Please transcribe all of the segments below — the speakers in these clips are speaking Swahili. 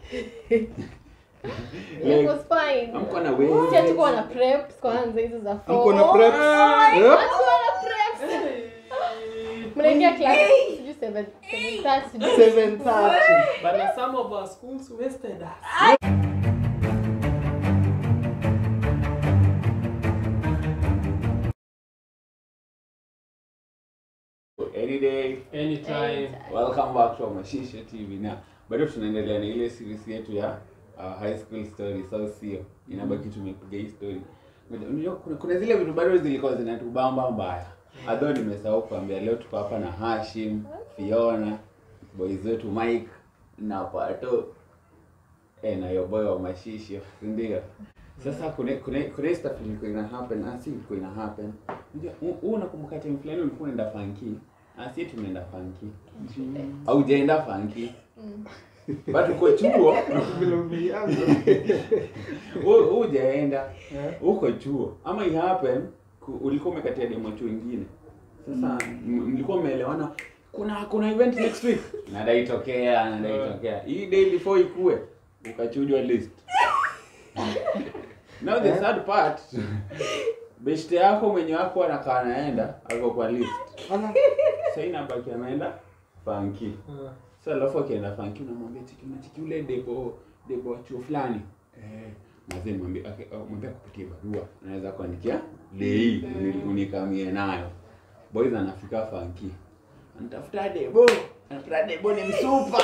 It was fine. amko na Si wewe hatukuwa na preps kwanza hizo za four. Mko na preps? Oh, Eh? hatukuwa na preps. Mnaingia class sijui seven- seven thirty, sijui. 7:30. But some of our schools wasted us. any day Anytime. welcome back to Mashisha TV na bado tunaendelea na ile series yetu ya uh, high school stories au sio inabaki tumepiga hii story unajua kuna, kuna zile vitu bado zilikuwa zinatubamba mbaya adho nimesahau kuambia leo tuko hapa na Hashim Fiona boys wetu Mike na Pato eh, na yo boy wa Mashisha si ndio sasa kuna kuna kuna hii stuff ilikuwa ina happen ah si ilikuwa ina happen unajua huu unakumbuka time fulani ulikuwa unaenda funky ah si tumeenda funky haujaenda funky but uko chuo Vile umeanza. hu- hujaenda Eh? uko chuo ama it happen ku- ulikuwa umekatia demo chuo ingine sasa m- mlikuwa mmeelewana kuna kuna event next week nadaitokea nadaitokea hii day before ikue ukachujwa list now the third part beshte yako mwenye wako anakaa anaenda ako kwa list Ala. sasa inabaki ameenda funky Uh, sasa alafu akienda fanki unamwambia chiki unachiki ule debo debo wa chuo fulani eh mazee mwambie okay, oh, mwambie kupitia barua anaweza kuandikia lei unikamie nayo boys anafika fanki anatafuta debo anatafuta debo ni msupa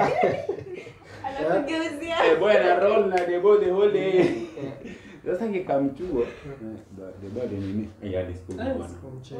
anakugeuzia eh boy ana roll na debo the whole day sasa kikamchuo debo de nini eh hadi siku eh, bwana sikumcheki.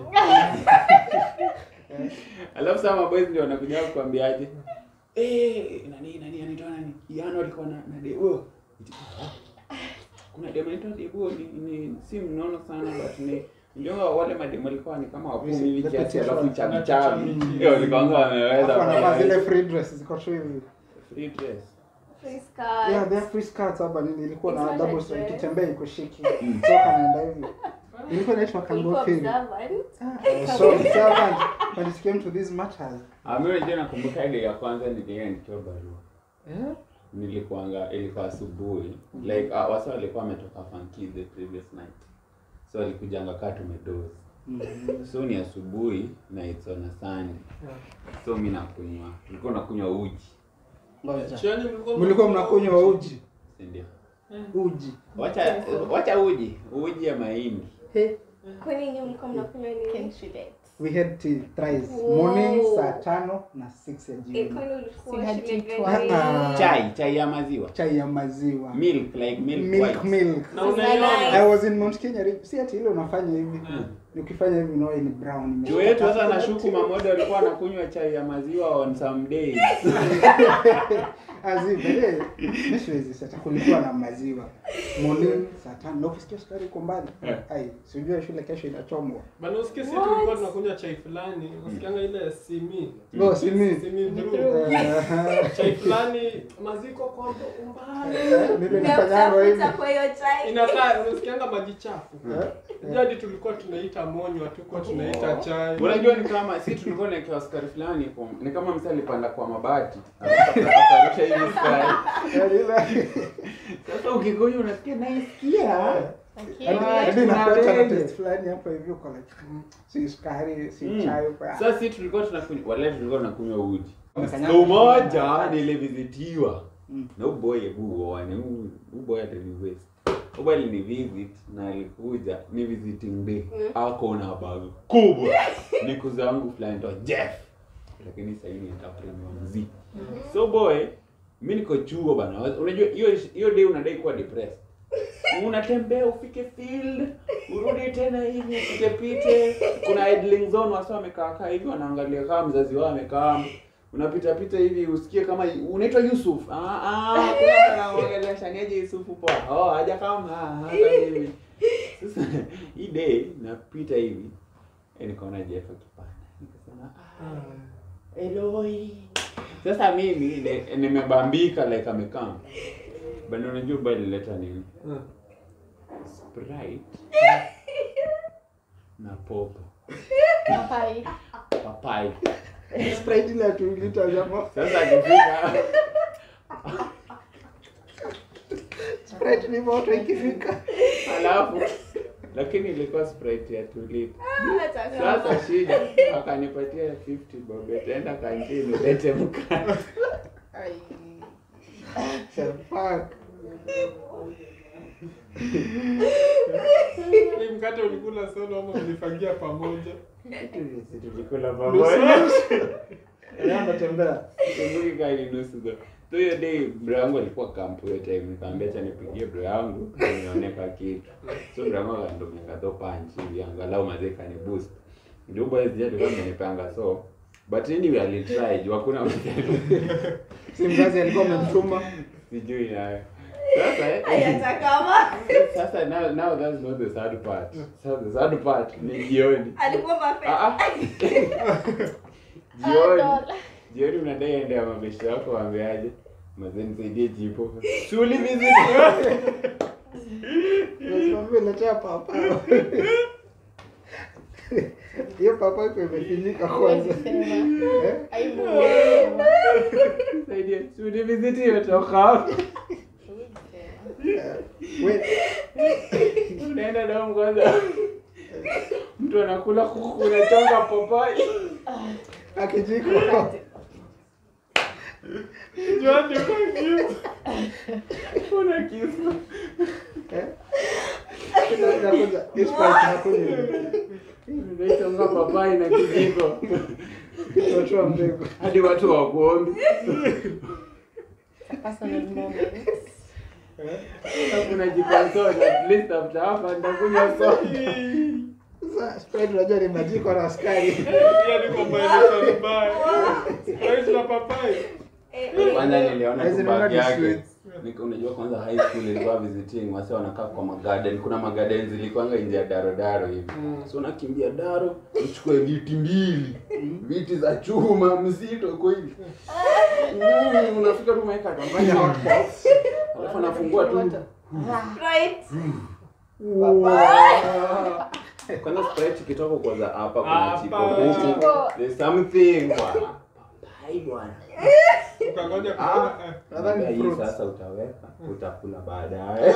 alafu sasa maboys ndio wanakuja kukwambiaje eh nani nani anaitwa nani Yano alikuwa na, na debo kuna demo anaitwa debo ni, ni si mnono sana but ni ndio wale mademo walikuwa ni kama wakumi hivi kiasi alafu chavi chavi ndio walikuwa wameweza Alafu wanavaa zile wameweza. free dress ziko tu hivi. free dress Free skirt. Yeah, they have free skirts hapa nini ilikuwa It's na not double like strap dress. kitembea iko shiki. So kanaenda hivi. Ilikuwa inaitwa Ulikuwa kango feel. observant. Ah, So servant when it came to these matters. Ami unajua nakumbuka ile ya kwanza nilienda nikiwa barua Eh? nilikuanga ilikuwa asubuhi like uh, wasa walikuwa wametoka funky the previous night so walikujanga kaa tumedozi Mm. so ni asubuhi na it's on a Sunday so mi nakunywa tulikuwa nakunywa uji Ngoja. Jioni mlikuwa Mlikuwa mnakunywa uji. si ndio Uji. wacha wacha uji uji ya mahindi Kwani nyinyi mlikuwa mnakunywa nini? Can relate. We had tea thrice. Wow. Morning saa tano na 6 ya Eh, jioni. kwani ulikuwa Si had shule tea gani? twice. Ah. chai chai ya maziwa Chai ya maziwa. milk like milk, Milk white. milk. Na unaiona. I was in Mount Kenya. Re- Si ati ile unafanya hivi. Mm. Ukifanya hivi unaona ni brown. juu yetu sasa nashuku mamoja walikuwa wanakunywa chai ya maziwa on some days Azibe. Mimi siwezi sasa kulikuwa na maziwa. Morning saa tano na ukisikia sukari iko mbali. Eh. Ai, sijui shule kesho inachomwa. Bana usikie sisi tulikuwa tunakunywa chai fulani, usikianga ile simi. Oh, simi. Simi brew. Eh, Chai fulani maziko kondo umbali. Nile nafanyanga hivi. Unatafuta kwa hiyo chai. Inakaa unasikianga maji chafu. Eh, Jadi tulikuwa tunaita monywa, tulikuwa tunaita chai. unajua ni kama si tulikuwa naekewa sukari fulani kwa- ni kama msa alipanda kwa mabati akarusha hivi sukari eh, ile- sasa ukikunywa unasikia naisikia Okay. Ah, Hadi kuna inakuacha na wengi. taste fulani hapo hivi uko like mm, si sukari, si Mm. chai uko. ah. sasa si tulikuwa tunakunywa wale tulikuwa tunakunywa uji Wamekanyaga. siku moja nilivizitiwa Mm. na uboy hebu uone uboy aliniwest uboy alinivisit na alikuja ni visiting day ako na bag kubwa ni kuzangu fulani to Jeff lakini sasa hivi nitapremiwa mziki so boy mi niko chuo bana unajua hiyo hiyo day unadai kuwa depressed unatembea ufike field urudi tena hivi upite pite kuna idling zone wasa wamekaa kaa hivi wanaangalia kama mzazi wao amekaa unapita pita hivi usikie kama unaitwa Yusuf ah ah kuna mtu anaongelea shaniaje Yusufu poa oh haja kama hata hivi sasa hii day napita hivi eh nikaona Jeff akipanda nikasema ah Eloi. Sasa mimi ne- nimebambika like amekaa. Bado unajua bali lileta nini? Mm. Sprite na popo. Papai. Papai. Sprite ile ya two liters ama Sasa akifika Sprite ni moto ikifika. alafu lakini ilikuwa sprite ya tulip Hata kama. sasa shida akanipatia 50 bob etaenda kantini ulete mkate Ai. Fuck. Hii mkate ulikula solo ama ulifagia pamoja? Si tulikula pamoja Leo natembea. Kumbuki kali nusu though. So hiyo day bro yangu alikuwa kampu hiyo time nikamwambia acha nipigie bro yangu nioneka kitu. So bro yangu akanitumia do punch hivi angalau mazee kani boost. Ndio boys je alikuwa amenipanga so but anyway alitry juu hakuna mtu Si mzazi alikuwa amemtuma. sijui nayo. Sasa eh, Ai, hata kama. sasa now now that's not the sad part. So the sad part ni jioni. Alikuwa perfect. Ah ah. Ah, Jioni. dola. Jioni unadai ende ya mabesho yako waambiaje? Mazee nisaidie jipo. Shuli visit. Nasimamia letea papa. Hiyo papa iko imefinyika kwanza. Huwezi sema. Eh? Aibu unasema. Nisaidie. Shuli visit imetoka hapo. Huwezi sema. We, Unaenda na kwanza. Mtu anakula kuku unachonga papai. akijiko. Juani kwa kisu. Una kisu. Eh? Inakuja. Hii Sprite inakuja. Unachonga papai na kijiko. Kitotoa mbegu. Hadi watu wakuombi. It's a personal moment. Kuna jikonsole at least after hapa nitakunywa soda. Sasa Sprite unajua ni majiko na askari. Pia niko maelezo mbaya. Sprite na papai. Eh, Kwanza niliona Hizi tu naona bag ni yake. sweets. Nika- Unajua kwanza high school ilikuwa visiting, wase wanakaa kwa magarden. Kuna magarden zilikuwanga nje ya daro daro hivi. So unakimbia daro, uchukue viti mbili. Viti za chuma mzito uko hivi. Mm, Unafika tu umeweka kampanya hotbox. Alafu anafungua tu. Sprite. Kwanza sprite ikitoka kwanza hapa kuna Hapa. chiko huku. Chiko. There's something bwana. Papai bwana. Ukangoja Ah. kuona. eh. Nadhani Labda hii fruits. sasa utaweka, utakula baadaye.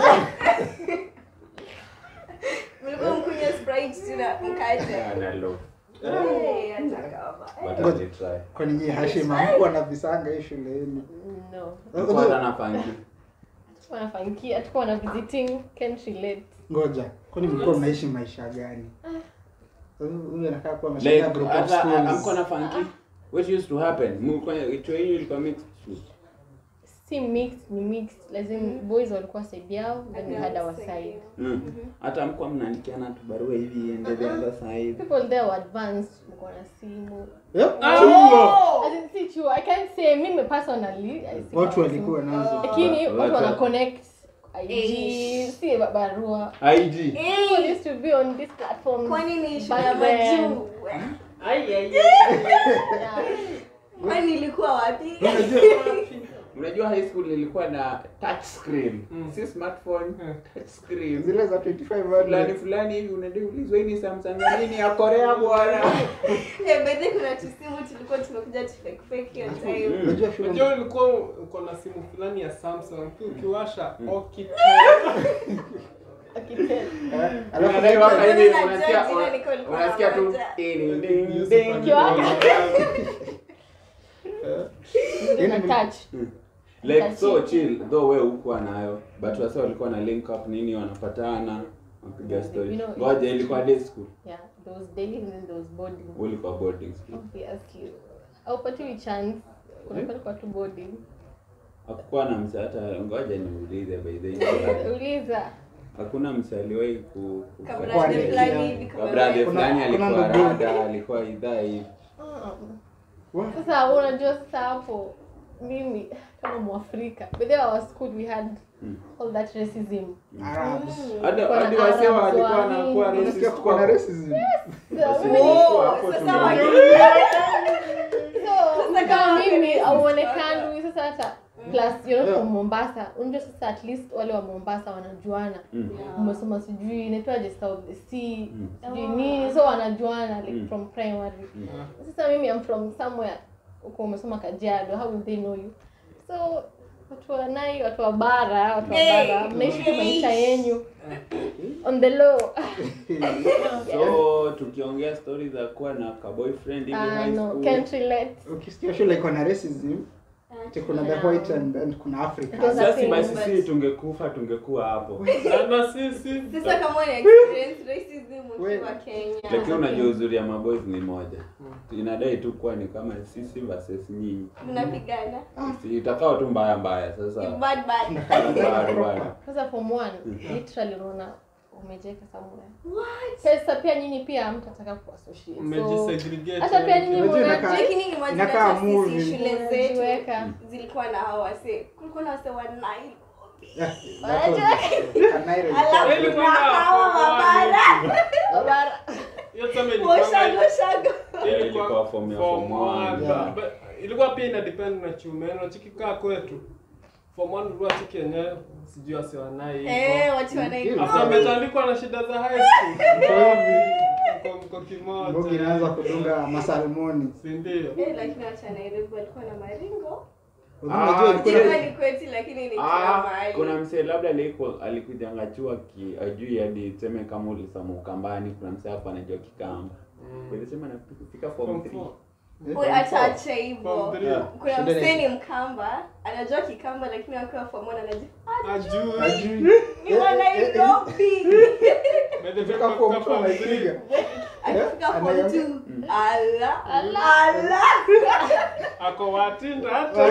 Mlikuwa mkunywa Sprite tuna mkate. Ana low. Eh, hata kama. But I'll try. Kwani nyinyi Hashim hamkuwa na visanga hii shuleni? No. Kwanza na panki. Tuko na funky, tuko na visiting, can't relate. Ngoja, kwani mlikuwa mnaishi maisha gani? Huyu huyu anakaa kuwa Like ameshinda group of hata amko schools. na funky. What used to happen? Mlikuwa itu yenu ilikuwa mixed school. Si mixed, ni mixed. Lazima boys walikuwa side yao, then we had our side. Mm. Hata mko mnaandikiana tu barua hivi ende the other side. People there were advanced, mko na simu. Yep. Oh! As in, si true. I can't say mimi personally. I see Watu kama walikuwa simu. nazo. Lakini Watu- watu wana watu- connect IG, Eh. si ba- barua. IG. People used to be on this platform. Kwani ni shule back ya then. majuu? Yeah. Kwani ilikuwa wapi? Unajua high school ilikuwa na touch screen. Mm. Si smartphone, Mm. touch screen. Zile za 25 fulani hundred. fulani hivi unaulizwa hii ni Samsung ya nini ya Korea bwana. Eh, by the way, kuna tusimu tulikuwa tumekuja tu fake fake hiyo time. Mm. Unajua shule Unajua ulikuwa uko na simu fulani ya Samsung tu ukiwasha Okitel. Akitel. Eh, alafu Unadai waka hivi Unajua unasikia jina niko nilikuwa unasikia tu namoja. ding ding ding. Kiwaka. Yaani Na ni- touch. Like so chill though wewe hukuwa nayo but wase walikuwa na link up nini wanapatana wapiga story. You know, Ngoja ilikuwa day school. Yeah, those daily and then those boarding. Ulikuwa boarding school. Obviously. Haupatiwi chance. Unapelekwa tu boarding. Hakukuwa na msa hata ngoja niulize by the way. Uliza. Hakuna msa aliwahi ku ku- Kabla Kwani- ya fulani hivi Kwa kama brother Kuna- fulani kuna alikuwa ndugu. rada, alikuwa idhaa hivi. Mm. What? Sasa unajua sasa hapo mimi kama Mwafrika. But there our school we had Mm. all that racism. Arabs. Hadi Kuna hadi wasee Arabs, walikuwa Wahindi. wanakuwa Unasikia racist kuko na kwa racism. So, Wasee mimi- walikuwa hapo sasa tumeongea. waki- So, Sasa kama kama mimi feminist auonekani sasa hata plus you know Yeah. from Mombasa unajua sasa at least wale wa Mombasa wanajuana Mm. umesoma sijui inaitwaje South Sea Mm. sijui nini so wanajuana like Mm. from primary Mm. sasa mimi I'm from somewhere uko umesoma Kajiado how will they know you so watu wa nai watu wa bara watu wa bara mnaishi tu maisha yenyu on the low so tukiongea stories za kuwa na ka boyfriend hivi Ah, high no school can't relate ukisikia shule iko na racism ati kuna the white and, and kuna africa It was a sasa thing, basi but- si tungekufa tungekuwa hapo Na- na sisi Sasa kama una experience racism We- ukiwa Kenya. lakini unajua uzuri ya maboys ni moja inadai tu kuwa ni kama sisi versus nyinyi Mnapigana. Si itakao tu mbaya mbaya sasa You bad bad. bado bado sasa form one literally unaona umejeka somewhere What? pesa pia nyinyi pia hamtataka kuassociate so mmejisegregate hata pia nyinyi Unajua mnaji- inakaa- Lakini imagine Inakaa hata sisi movie. shule zetu mnajiweka zilikuwa na hao wase. Kulikuwa na wase wa Nile. Yeah, that was- Kanairo ilikuwa- Alafu Really kuna hawa mabara. Bara. Hiyo tuseme ilikuwa- Washago shago. ilikuwa Ilikuwa form ya form form one, one, yeah. but ilikuwa pia ina depend na chume unachiki kaa kwetu form one ulikuwa chiki yenyewe sijui wasiwanai Eh, watu wa Nile. after ametandikwa na shida za high school mko mko Mbogi inaanza kimoja kudunga masalmoni si ndio Eh, lakini watu wa Nairobi walikuwa na maringo. unajua ilikuwa Ilikuwa ni kwetu lakini ni kila Ah, mahali. kuna msee labda aliko alikujanga chuo ki ajui hadi tuseme kama ulisoma ukambani kuna msee hapo anajua kikamba Nilisema nafika form Form 3 four. Oi, acha acha hivyo. Form three. Yeah. Kuna Shida ni- msee ni Mkamba, anajua Kikamba lakini akiwa form one anajua Ajui. Ajui. ni wa Nairobi. By the way, Fika kwa- form kwa two form three. anaipiga. Akifika form Anayo- two, ala Ala. ala. ako watinda hata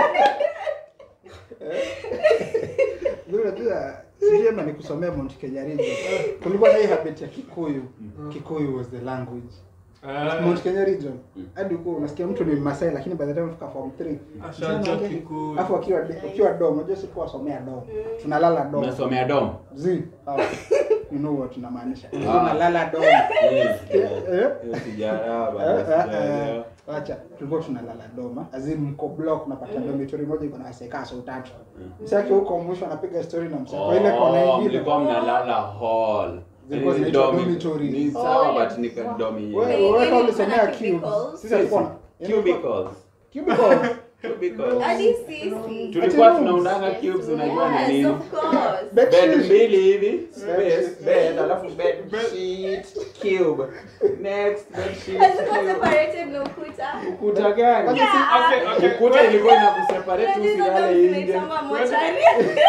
Ndio unajua sijui ama nikusomea Mount Kenya region. Kulikuwa na hii habit ya Kikuyu. Kikuyu was the language. Ah, Mount Kenya region. Hadi huko unasikia mtu ni Masai lakini by the time fika form 3. Ashajua Kikuyu. Alafu akiwa ukiwa dom, unajua sikuwa wasomea dom. Tunalala dom. unasomea dom Zi. hawa. You know what tunamaanisha. Ah. Tunalala dom. Yes, Eh, eh. hiyo sijaelewa, bado Eh, eh, sijaelewa. eh. Wacha, tulikuwa tunalala doma. Azin mko block unapata dormitory moja iko na waseka so tatu. Msaki huko mwisho anapiga story na msaki. Kwa ile kona Oh, ingine. mlikuwa mnalala hall Zilikuwa Yaani zinaitwa domi- dormitory. ni Oh, sawa yeah. but ni ka domi Wewe Hey, wewe kama hey, ulisomea kuna cubes. cubicles. Sisi tulikuwa na cubicles cubicles. cubicles Hadi sisi. tulikuwa Ati tunaundanga Yes, cubes unajua ni yes, nini of course. Bed bed sheet. mbili hivi space sheet. bed alafu bed sheet cube next bed sheet Hazikuwa cube. separated na ukuta. ukuta gani Yeah. Okay, okay. ukuta ilikuwa inakuseparate Hizo ndo usilale nje zinaitangwa mochari.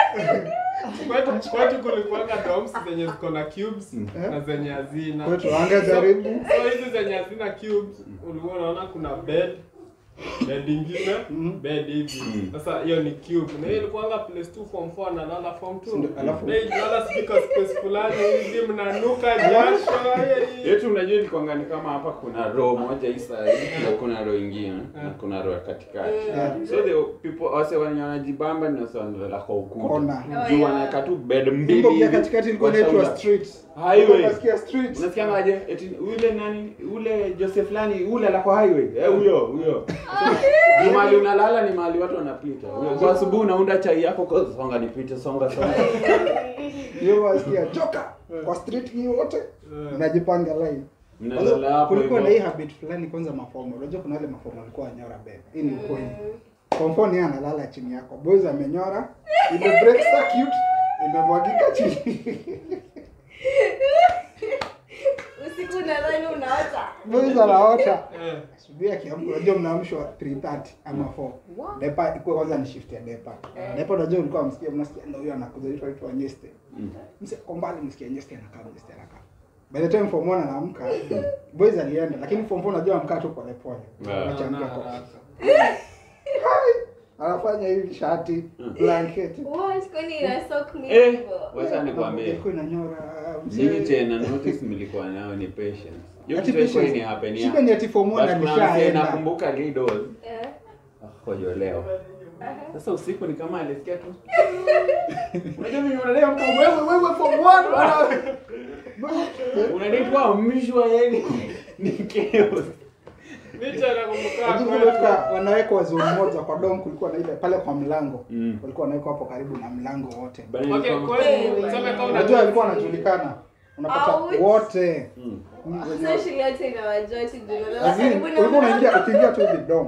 Kwetu- kwetu kulikuwanga doms zenye ziko na cubes na zenye hazina Kwetu angejaribu. so hizi zenye hazina cubes ulikuwa unaona kuna bed bed ingine bed hivi sasa hiyo ni cube na hiyo ilikuwanga place 2 form 4 analala form 2 Ndio, alafu- na ilala sipika space fulani hivi mnanuka jasho hii. yetu unajua ilikuwanga ni kama hapa kuna row moja hii side na kuna row ingine na kuna row ya katikati Yeah. so the people wase wenye wanajibamba ni wase wanalala kwa ukuta Kona. Oh, juu yeah. wanaweka tu bed mbili Mbogi ya hivi, katikati ilikuwa kwa inaitwa shoulder. street. Highway. Unasikia street. unasikiangaje eti ule nani ule Joseph fulani ule ala kwa highway eh huyo huyo ni mahali unalala ni mahali watu wanapita Ule- kwa asubuhi unaunda chai yako kwa songa nipite songa songa Hiyo wasikia joka kwa street hiyo wote. Unajipanga line. mnalala hapo kulikuwa na hii hivyo habit fulani kwanza mafomo unajua kuna wale mafomo walikuwa wanyora bebe hii ni ukweli kwa mfano yeye analala chini yako boys amenyora ime break circuit imemwagika chini Usiku nadhani unaota. boys anaota Eh. asubuhi akiamka unajua mnaamshwa 3:30 ama 4 depa ikuwa kwanza ni shift ya depa depa unajua ulikuwa msikia mnasikia ndio huyo anakuja itwa itwa nyeste mse kwa mbali msikia nyeste anakaa nyeste anakaa by the time form 1 anaamka boys alienda lakini form 4 unajua amkaa tu pole pole Yeah. Achangia Na kwa- haraka. anafanya hivi shati blanket What? Kwani ina soak me eh hivyo? wacha nikwambie ilikuwa inanyora Nyinyi tena notice mlikuwa nayo ni patience. Hiyo Ati kitu ilikuwa patience. ni happen Shida ni ati form one But kuna alishaenda. msee nakumbuka Lidos Eh. akojolewa. Sasa usiku ni kama alisikia tu. Unajua mimi unalea mtu wewe wewe form 1 bwana. Unalipwa mshwa yani ni chaos. Licha ya nakumbuka Lakini kwetu. kulikuwa wanawekwa zone moja kwa dom kulikuwa na ile pale kwa mlango Mm. walikuwa wanawekwa hapo karibu na mlango wote Bana Okay, nilikuwa- kwetu, tuseme kama unajua alikuwa anajulikana unapata Ouch. wote Mm. Mm, wenye- Sasa shule yote inawajua ati juu na As in, karibu na ulikuwa unaingia mlango. ukiingia tu hivi dom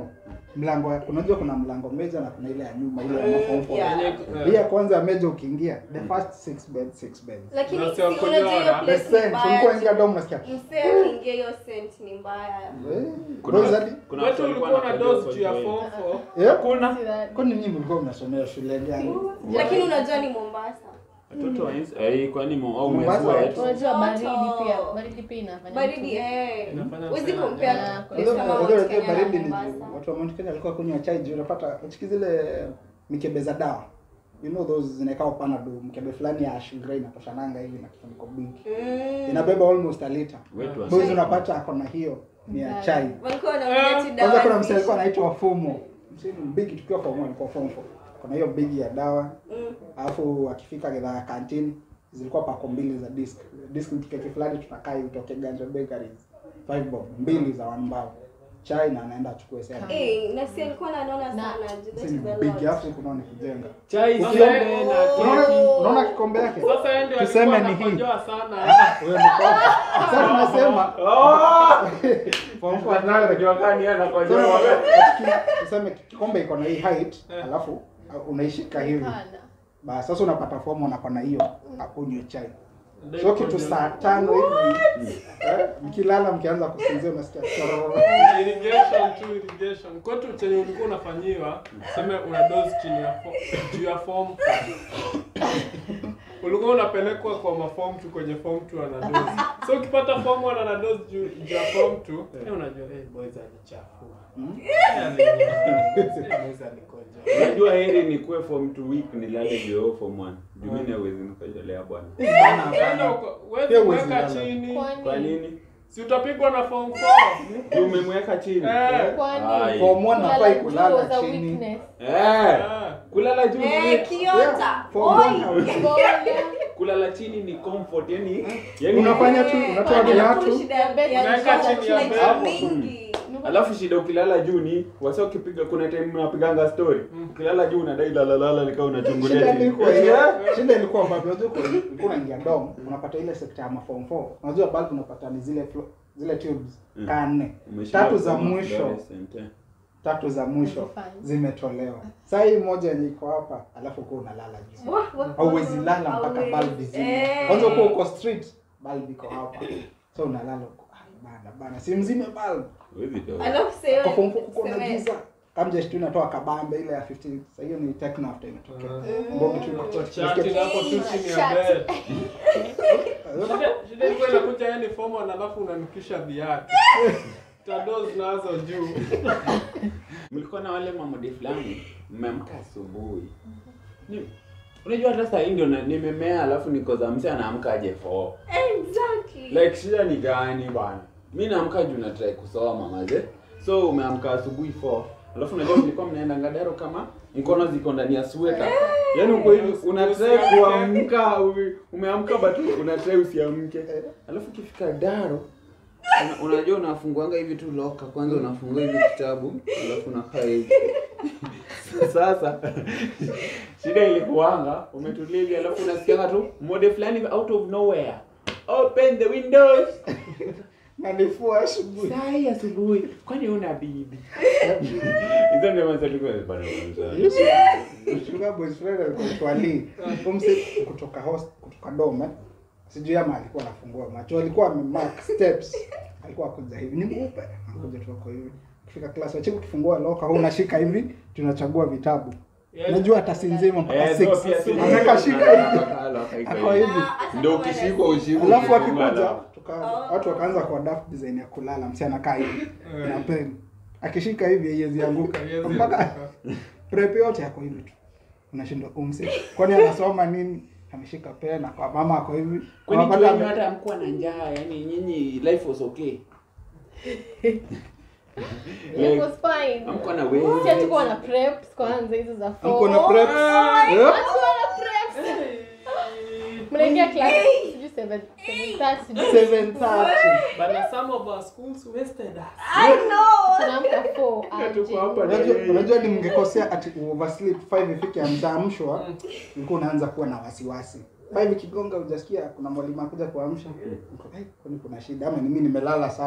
mlango ya- unajua kuna mlango meja na kuna ile ya nyuma ile ya maform four. Yeah. Yenye- hii ya kwanza ya meja ukiingia the first six beds six beds lakini Na si sio unajua hiyo kunyora. the place ni scent ulikuwa ingia mbaya dom unasikia msee akiingia hiyo scent ni mbaya eh, Kuna- those are the- kuna Watu watu walikuwa na wanapenda dose juu ya kujoin. form four. yeah? Hakuna. See that? kwani nyinyi mlikuwa mnasomea shule gani lakini unajua ni mombasa Watoto wa ins- eh, kwani mo- au Mombasa umesweat? Unajua baridi Joto. pia, baridi pia inafanya baridi mtu- eh Inafanya huwezi msee compare anaja. place Unajua- kama unajua- Mount unajua Kenya na baridi ni Mombasa. watu wa Mount Kenya walikuwa kunywa chai juu unapata uchiki zile mikebe za dawa you know those zinakaa panado mkebe fulani ya Ash Grey inatoshananga hivi na kifuniko big Mm. inabeba almost a liter Wetu wa- boys unapata ako na hiyo ni ya Yeah. chai walikuwa wanakunywa tu kwanza dawa kuna msee alikuwa zishi. anaitwa Fumo msee ni big tukiwa form 1 alikuwa form 4 kuna hiyo big ya dawa Mm. alafu akifika gedha ya canteen zilikuwa pako mbili za disk disk ni keki fulani tunakaa hivi utoke Ganja Bakeries five bob mbili za one bao chai na anaenda achukue sema Eh, na si alikuwa ananona Na- sana juu Sasa that ni is a big lot. alafu kuna ni kujenga Chai Sasa- sembe na unaona keki. unaona kikombe yake Sasa yeye ndio Tuseme alikuwa ni hii. anakojoa sana. wewe ni kofi sasa tunasema form four Nayo najua kani yeye anakojoa. Tuseme- tuseme kikombe iko na hii height alafu uh, unaishika hivi Hapana. basi sasa unapata fomu unako na hiyo akunywe chai Ndio so kitu kojoa. saa tano hivi eh, mkilala mkianza kusinzia unasikia chororo. irrigation tu irrigation kwetu chenye ulikuwa unafanyiwa seme una dose chini ya fo- juu ya form ulikuwa unapelekwa kwa maform tu kwenye form tu ana dose so ukipata form one ana dose juu juu ya form tu eh unajua eh boys alichafua Eh, alinywa. Eh, boys alikojoa Unajua heri nikuwe form 2 week nilale juu form 1. Juu mimi hawezi nikajolea bwana. Bana, Enda bana. uko- Pia wewe huwezi mweka lala. chini Kwa nini? si utapigwa na form 4 Juu umemweka chini. Eh. Kwani? Ai. Form one Kulala nafai juu kulala was a chini. weakness. Eh. Ah. Kulala juu Eh, ni kiota Yeah, form one Oi. hawezi. Mbona? kulala chini ni comfort yani yani unafanya tu unatoa Kwani viatu hakuna shida ya- Bed ya- Unaweka ya- chini ya like bed. mingi. alafu shida ukilala juu ni wasa ukipiga kuna time mnapiganga story ukilala juu unadai lalalala nikaa unachungulia shida chini ilikuwa hiyo shida ilikuwa ambapo unajua kwa- ulikuwa unaingia dom unapata ile sekta ya maform 4 unajua bulb unapata ni zile flo- zile tubes Mm. kaa nne Umeshinda tatu za kusoma mwisho fluorescent, eh. tatu za mwisho Hazifai. zimetolewa saa hii moja yenye iko hapa alafu uko unalala juu Wah, wah, hauwezi wah. lala mpaka Hauwezi. bulb izime Eh. kwanza uko uko street bulb iko hapa so unalala uko "Ah, bana bana si mzime bulb Huwezi toa. Alafu sasa hiyo- kwa form 4 kuko na seme- giza kamje tu inatoa kabambe ile ya 15 sasa hiyo ni techno after imetokea Ah. mbogi tu iko Chati hapo tu chini ya bed. Shida shida ilikuwa inakuja yani form one alafu unanukisha viatu. Tados nazo juu. mlikuwa na wale mamodi fulani mmeamka asubuhi Ni- unajua hata saa hii ndio na- nimemea alafu niko za mse anaamka aje fo Exactly. like shida ni gani bana mi naamka juu natrai kusoma maze so umeamka asubuhi 4 alafu unajua mlikuwa mnaenda ngadaro kama mkono ziko ndani ya sweta yaani uko hivi unatrai kuamka ume- umeamka but unatrai usiamke alafu ukifika daro una, unajua unafunguanga hivi tu loka kwanza unafungua hivi kitabu alafu unakaa hivi sasa shida ilikuanga umetulia hivi alafu unasikianga tu mode fulani hivi out of nowhere open the windows na nifua asubuhi sai asubuhi kwani una bibi hizo ndio maswali kwa bana Sugar boys friend alikuwa twali kumse kutoka host kutoka dome sijui ama alikuwa anafungua macho alikuwa amemark steps alikuwa akuja hivi ni mweupe akuja tu ako hivi kufika class wache ukifungua loka huu unashika hivi tunachagua vitabu unajua hata si nzima mpaka 6 anaweka shika hivi ako hivi Ah, ndio hata ukishikwa kama ushikwa alafu ukifunga akikuja dawa. tuka watu wakaanza kwa daft design ya kulala msi anakaa hivi na pen akishika hivi haiwezi anguka Haiwezi mpaka anguka. prep yote yako hivi tu unashindwa umse kwani anasoma nini ameshika pen kwa mama ako hivi kwani Unapata juu yenyu ame- hata amkuwa na njaa yani nyinyi life was okay It was fine. amkuwa na Si hatukuwa wewe na preps kwanza hizo za form. Mko na prep Yeah? Hatukuwa na preps. Mnaingia class sijui 7 7:30 sijui. 7:30 Bana some of our schools wasted us. I know. Tunaamka 4 Tuko hapa aje. na Unajua- yeye. unajua ni mngekosea ati oversleep 5 ifike amshaamshwa ulikuwa unaanza kuwa na wasiwasi 5 ikigonga hujasikia kuna mwalimu akuja kuamsha Uko, "Eh, kwani kuna shida ama ni mimi nimelala sana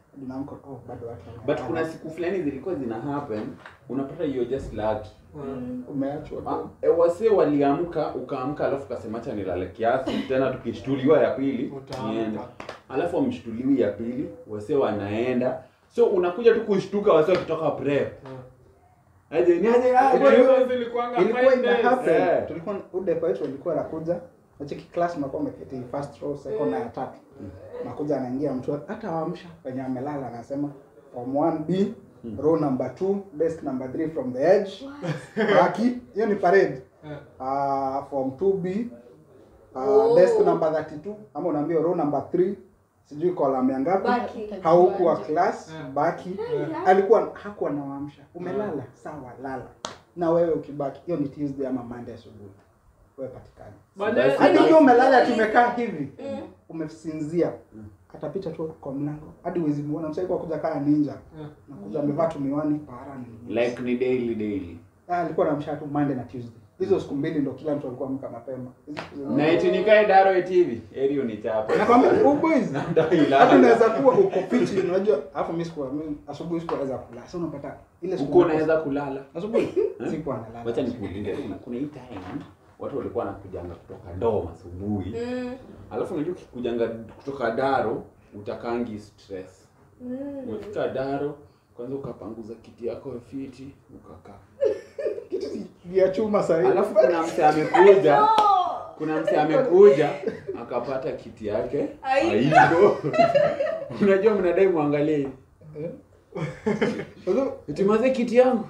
Ninaamka oh bado watu. but wamelala. kuna siku fulani zilikuwa zina happen unapata you're just lucky umeachwa Ah, tu. e, wase waliamka ukaamka alafu ukasema acha nilale kiasi tena tukishtuliwa ya pili Utaamka. niende alafu amshtuliwi ya pili wase wanaenda so unakuja tu kushtuka wase wakitoka prep aje ni aje ah, Ilikuwa- bwana, Hizo zilikuanga ilikuwa five ina days. happen Eh. tulikuwa udepa wetu alikuwa anakuja nacheki class unakuwa umeketi first row second na ya tatu nakuja anaingia mtu hata waamsha penye amelala anasema form 1b row number 2 desk number 3 from the edge baki hiyo ni parade Eh. uh, form 2b uh, Oh. desk number 32 ama unaambia row number 3 sijui column ya ngapi Baki. haukuwa class Eh. baki Eh. alikuwa hakuwa nawaamsha umelala sawa lala na wewe ukibaki hiyo ni tuesday ama monday asubuhi wewe patikani Baadaye- hadi ukiwa umelala tumekaa hivi Mm. umesinzia atapita tu kwa mlango hadi uwezi muona msaikuwa kuja kaa ninja Eh. nakuja amevaa tu miwani para ni like ni daily daily Ah, alikuwa namsha tu monday na tuesday hizo siku mbili ndo kila mtu alikuwa amka mapema Hizo siku zingine- na eti nikae daro eti hivi eri unichapa nakwambia oh boys hata Ndai unaweza kuwa uko fiti unajua alafu mimi sikuwa mimi asubuhi sikuweza kulala sasa unapata ile siku uko unaweza kulala asubuhi sikuwa nalala wacha nikuulize kuna kuna hii time watu walikuwa wanakujanga kutoka dom asubuhi Mm. alafu unajua ukikujanga kutoka daro utakangi stress Mm. umefika daro kwanza ukapanguza kiti yako fiti ukakaa kitu si- vya chuma sasa hivi. alafu kuna mse amekuja Oh. kuna mse amekuja akapata kiti yake Haipo. haipo unajua mnadai mwangalie hivi. Eh? Sasa, eti maze kiti yangu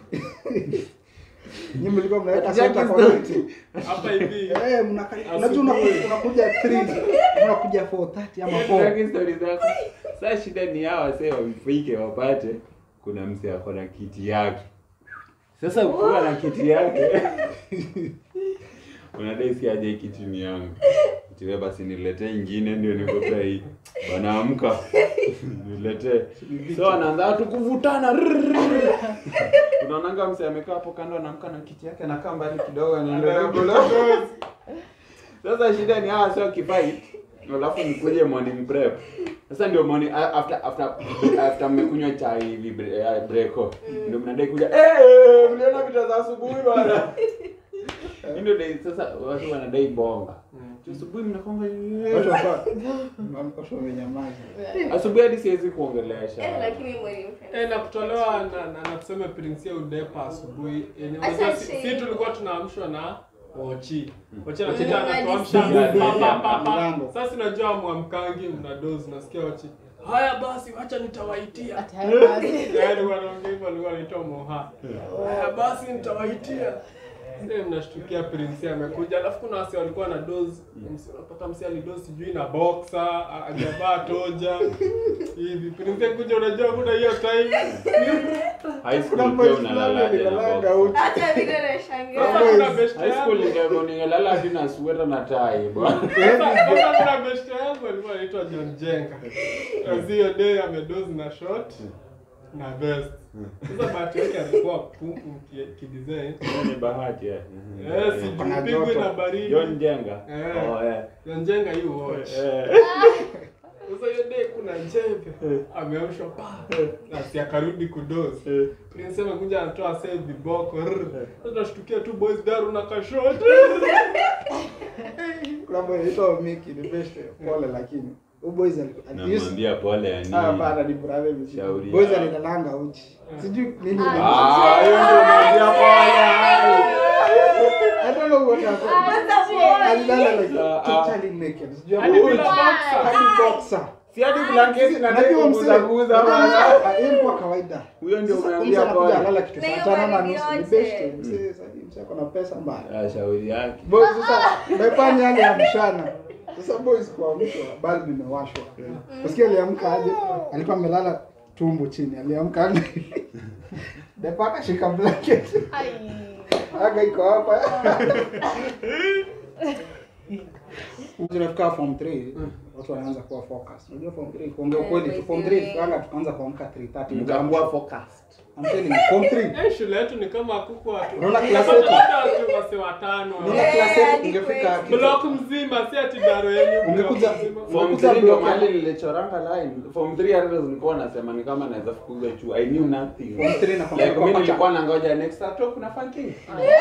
nyinyi mlikuwa mnaweka Ati yake center kwa kiti. hapa hivi Eh, mnaka- unajua unaku- unakuja 3 unakuja 4:30 ama 4 Tutaki stori zako saa shida ni hawa wasee wamfike wapate kuna mse ako na kiti yake sasa ukiwa na kiti yake unadai si aje hii kiti ni yangu tiwe basi niletee ingine ndio nikopea hii wanaamka niletee so anaanza tu kuvutana rrrr. unaonanga mse amekaa hapo kando anaamka na kiti yake anakaa mbali kidogo anaendelea kula sasa shida ni hawa sio kifight alafu mkuje morning prep sasa ndio morning a- after after after mmekunywa chai hivi bre- eh, breko ndio mnadai kuja eh mliona vita za asubuhi bwana Hii ndio dai sasa watu wanadai bonga Tu asubuhi mnakonga watu wakawa watu wamenyamaza asubuhi hadi siwezi Eh, kuongelesha lakini mwalimu Eh, na kutolewa na, na, na tuseme Prince udepa asubuhi yenye Acha unajua si, shame. si tulikuwa tunaamshwa na Ochi. Ochi Mm. anakuja anatuamsha Mm. pa, pa, pa, pa. Mlango. Sasa unajua mwamkangi mna dozi nasikia Ochi. Haya basi wacha nitawaitia. Ati hayo basi. Yaani wanaongea hivyo alikuwa anaitwa Moha. Haya basi nitawaitia. Sasa mnashtukia Prince amekuja alafu kuna wasi walikuwa na dozi. Msi unapata msi alidozi sijui na boxer, hajavaa toja. Hivi Prince kuja unajua kuna hiyo time. high school kuna pia boys unalala fulani aje na linalanga box uchi hata vile Sasa nashangaa kuna best high school yangu. ningekuwa ningelala hadi na sweta na tai bwana Sasa sasa kuna best yangu alikuwa anaitwa John Jenga. Kazi hiyo day amedozi na short na vest. Sasa bahati yake alikuwa pupu ki- kidesign. Hiyo ni bahati eh. Eh, Kuna sijipigwi joto. na baridi. John Jenga Eh. oh eh John Jenga you watch. Eh. Sasa hiyo day kuna jembe ameamshwa pa na si akarudi kudozi. Prince amekuja anatoa save viboko. rrr. Sasa tunashtukia tu boys daru na kashoti. kuna boy anaitwa Miki ni best pole lakini huyu boys alikuwa namwambia pole ya ah nini bana ni brother mzee Shauri boys yao. alilalanga uchi sijui nini Ah, hiyo ndio namwambia pole I don't know what happened alilala like Ah, ah. totally naked sijui Hadi hapo bila boxer. hadi boxer si hadi blanketi na Najua ndio mzee, kuguza bwana Ah, hiyo ilikuwa kawaida huyo ndio Sasa, umeambia mzee anakuja pole analala kitu Na saa hiyo tano na baridi nusu ni yote. best mzee sasa mzee ako na pesa mbaya Ah, shauri yake boys sasa mepani yale ya mchana sasa boys kuamshwa bali nimewashwa usikia aliamka aje alikuwa amelala tumbo chini aliamka aje depa akashika blanket Ai. aga iko hapa tunafika form 3 watu wanaanza kuwa focus. Unajua form 3 kuongea Eh, ukweli tu form 3 by tukaanga tukaanza kuamka 3:30. mkakuwa focused I'm telling you, form 3. Eh, shule yetu ni kama kuku watu. Unaona class Unapata yetu? watu wase watano. Unaona Eh, class yetu hadi ungefika kwetu. Block mzima si ati daro yenyu. block Ungekuja- mzima. form Unakuta 3 ndio block- mahali nilichoranga line form 3 hata nilikuwa nasema ni kama naweza fukuza chuo i knew nothing Form 3 na like kwa mimi pacha. nilikuwa nangoja next talk kuna funky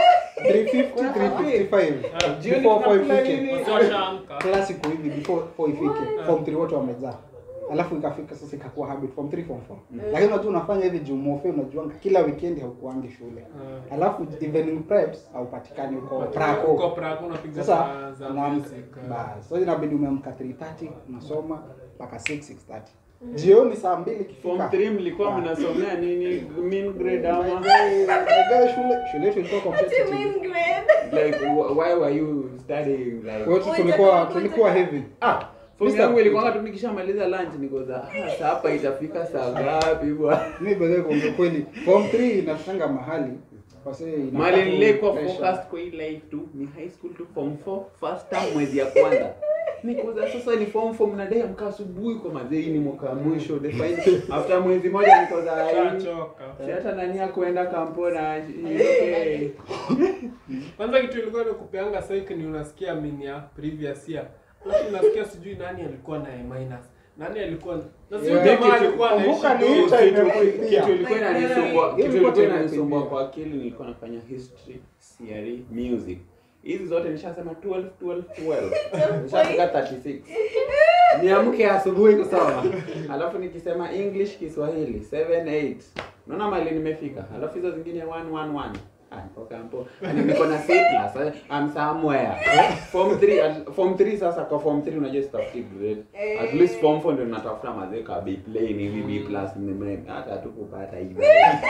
350 355 Jioni before 4 tunakula ifike. nini? Wase washaamka. Classic hivi before 4 ifike. Form 3 wote wamejaa. Alafu ikafika sasa ikakuwa habit form 3 form 4. Lakini unajua unafanya hivi jumofe unajua kila weekend haukuangi shule. Eh. Alafu evening preps haupatikani huko Uko prako. Praco unapiga Sasa za- za unaamka music, eh. bas. Sasa inabidi umeamka 3:30 unasoma mpaka 6 6:30. Jioni saa 2 form ikifika. 3 mlikuwa mnasomea nini mean grade ama Unajua shule shule yetu ilikuwa What do you competitive. mean grade? like wh- why were you studying like Kwa hiyo tulikuwa tulikuwa heavy. ah form Mr. yangu ilikuwa tu nikishamaliza lunch niko za ah saa hapa itafika saa ngapi bwana Mimi bado kwa kweli form 3 inafanga mahali kwa sababu inapata Mali nilikuwa pressure. focused kwa hii life tu ni high school tu form 4 first term mwezi ya kwanza. Nikuza sasa ni form 4 mnadai amka asubuhi kwa mazee hii ni mwaka wa mwisho the final after mwezi moja niko za hii. Shachoka. Si hata nani ya kuenda kampo na okay. Kwanza kitu ilikuwa ni kupeanga psych ni unasikia mini ya previous year. Alafu unasikia sijui nani alikuwa na A minus. Nani alikuwa na sio Yeah. jamaa Kitu- alikuwa kumbuka anaishi ni tu. hicho Kitu- imekuibia. kitu ilikuwa inanisumbua Hiyo kitu ilikuwa ilikuwa inanisumbua imekuibia. kwa akili nilikuwa nafanya history CRE music hizi zote nishasema 12 12 12 nishafika 36 niamke asubuhi kusoma alafu nikisema english kiswahili 7 8 unaona mali nimefika alafu hizo zingine 1 1 1 Ah, niko kampo. Yaani niko na C plus. eh, I'm somewhere. Form 3 at- form 3 sasa kwa form 3 unajua sitafuti grade. At least form 4 ndio natafuta mazee ka B plain hivi B plus nime hata hatukupata hivi.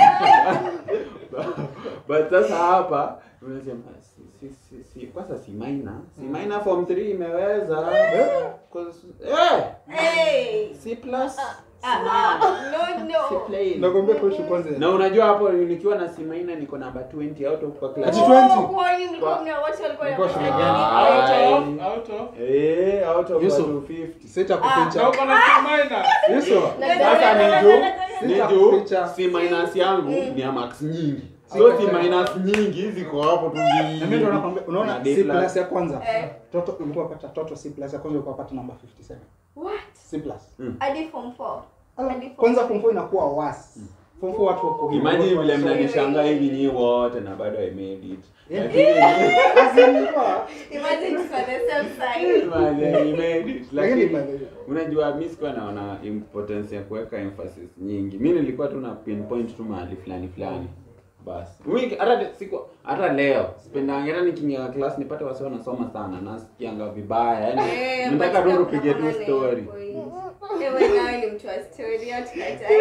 But sasa hapa unasema si si si, si kwanza si minor. Si minor form 3 imeweza. Cause eh Hey! C plus. Ah, ah, no, C no. plain. Nakwambia kuhusu kwanza. Na unajua hapo nikiwa na C minor niko namba 20 out of kwa class. Ati 20? Oh, kwani mlikuwa mna watu walikuwa Mlikuwa shule wanafanya gani? nini? Ah. Out of, out of. Eh, out of Yusuf. 250. Sita Na kuficha. uko na C minus. Yusuf. Sasa ni juu ni Sita juu kuficha. C minus yangu ni ya max nyingi. Sio C minus nyingi ziko hapo tu Na mimi ndo nakwambia unaona Na D C plus. plus ya kwanza. Eh. Toto ulikuwa pata toto C plus ya kwanza ulikuwa pata namba 57. What? C plus. Hadi form four. Hadi form Kwanza four. form 4 inakuwa worse. Form 4 watu wako hivi. Imagine watu vile wanasoma. mnanishangaa hivi nyinyi wote na bado I made it. Yeah. Lakini As in, ilikuwa- Imagine tuko the same side. Man, I made it. Lakini Lakini by the way, unajua mi sikuwa naona importance ya kuweka emphasis nyingi mi nilikuwa tu na pinpoint tu mahali fulani fulani basi Wiki- hata siku hata leo sipendangi hata nikiingia class nipate wasi wanasoma sana nasikianga vibaya yani Eh, nataka but tu kuna tupige tu maana ya story point. Ewe nawe ni mtu wa story, hatukatai.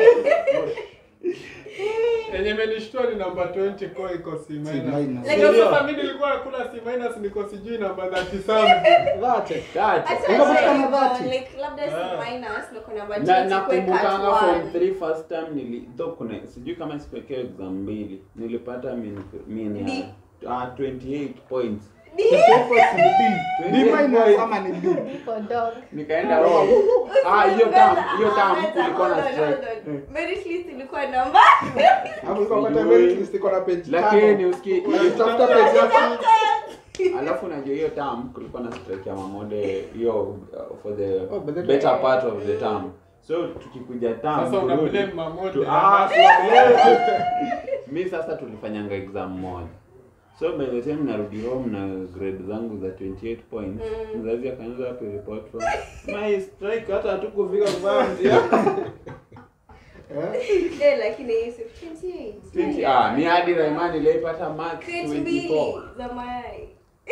Yenye imenishtua ni namba 20 kwa iko C C minus. minus. Like- Ndio sasa mimi nilikuwa nakula C minus niko sijui namba 37. That it. That. Hata Unapatikana hivyo, dhati. like, labda si Ah. minus, na kuna na majeti kuweka nakumbukanga at form one. 3 first time nili though kuna sijui kama sikuwekea exam mbili nilipata min, min ya D. ah, 28 points The focus ni B. B 28 minus points. ama ni B. For dog. nikaenda home ah hiyo tam hiyo tam Hold on, kulikuwa na hold on, strike hold on. Merit list ilikuwa namba Hapo ulikuwa pata Sijui. merit list iko na page lakini tano. uski Unatafuta page yako. alafu unajua hiyo term kulikuwa na strike ya mamode hiyo uh, for the Oh, but that- better part of the term so tukikuja term Sasa una kurudi- blame Mamode. tu- ah, siwa- mi sasa tulifanyanga exam moja so by the time narudi home na grade zangu za 28 points mzazi akaanza hapo report from my strike hata hatukufika kufanya mtihani Eh? Eh, lakini Yusuf, 28. 20 ah mi hadi Raimani nilipata max Crate 24 mbili za mayai.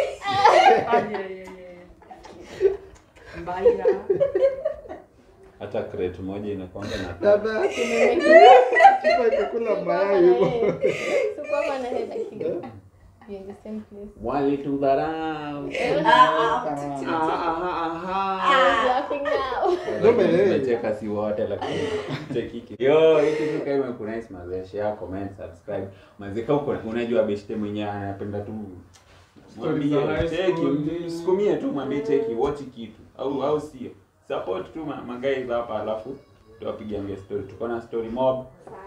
hata crate moja inakwanga na Dada, chupa ikakula mayai hivyo. So kwa na head akigo. You're in the same place. walitudharau Ah, ah. Ah, aha, aha. I'm laughing now. Ndio by the way. Tumecheka si wote lakini chekiki. Yo, hii kitu kama imekunice mazee, share, comment, subscribe. Mazee kama uko unajua beshte mwenyewe anapenda tu Stories mwambie za high cheki, school. msukumie tu mwambie cheki watch kitu au au sio. support tu ma- maguys hapa alafu tuwapigange story tuko na story mob